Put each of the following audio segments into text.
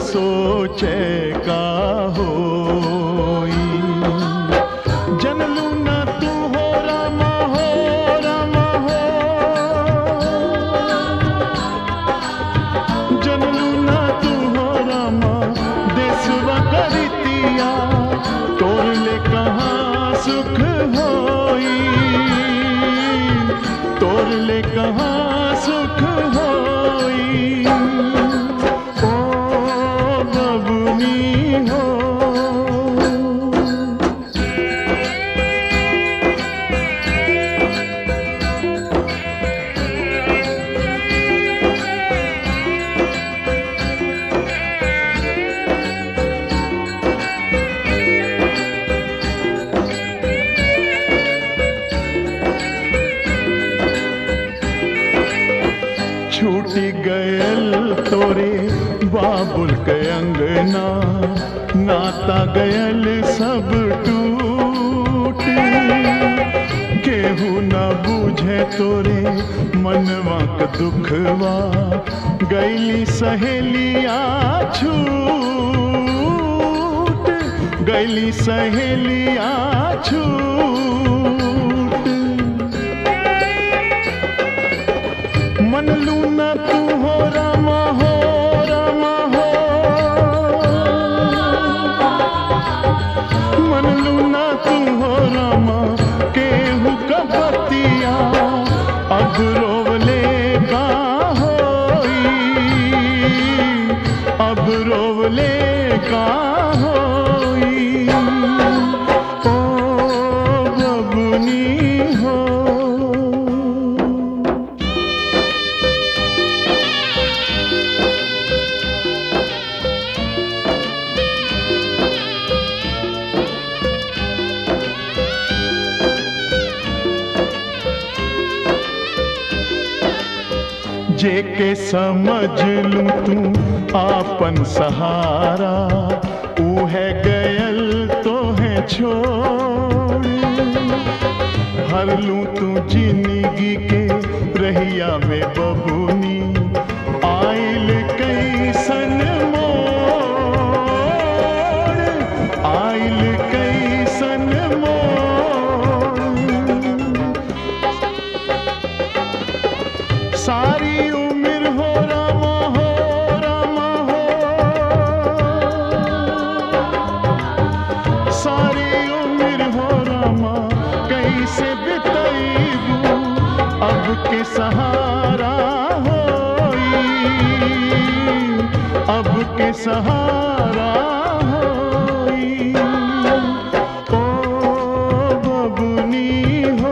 सोचे का होई जनलू न तू हो रामा हो रामा हो जनलू न तू हो रामा देसवा करितिया तोर ले कहाँ सुख होई तोर ले कहाँ सुख होई ओ बबुनी हो छूटी गयल तोरे बाबुल के अंगना नाता गयल सब टूट केहू न बूझे तोरे मनवा क दुखवा गैली सहेलिया छूट गैली सहेलिया छूट मन लूना तू हो रामा हो रामा हो मन लूना तू हो रामा केहू कपतिया अब रोवले का होई अब रोवले का होई ओ बबुनी हो जेके समझ लूं तू आपन सहारा ऊ है गयल तो है छोड़ हर लूं तू जिंदगी के रहिया में बबुनी आइल कैसन मोड़ आइल कैसन मोड़ सारी उम्र हो रामा हो रामा हो सारी उम्र हो रामा कैसे बिताईबू अब के सहारा होई अब के सहारा होई ओ बबुनी हो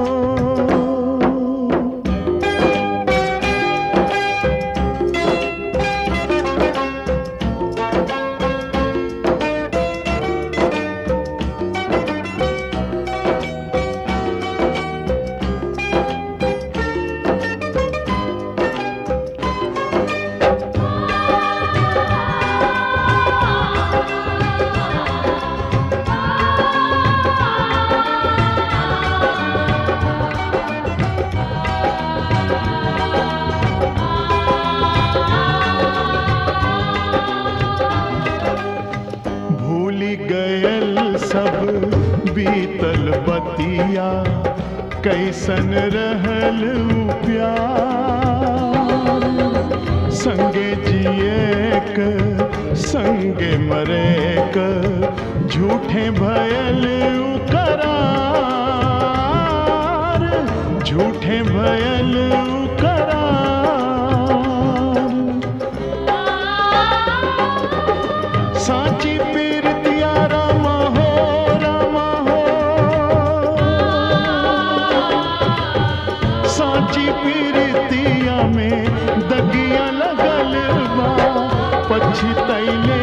भूली गयल सब बीतल बतिया कैसन रहल ऊ प्यार संगे जिए क संगे मरे क झूठे भयल ऊ करार झूठे भयल ऊ करार साची पीरतिया रामा हो रामा हो साची पीरतिया में दगिया लगल बा पछतैले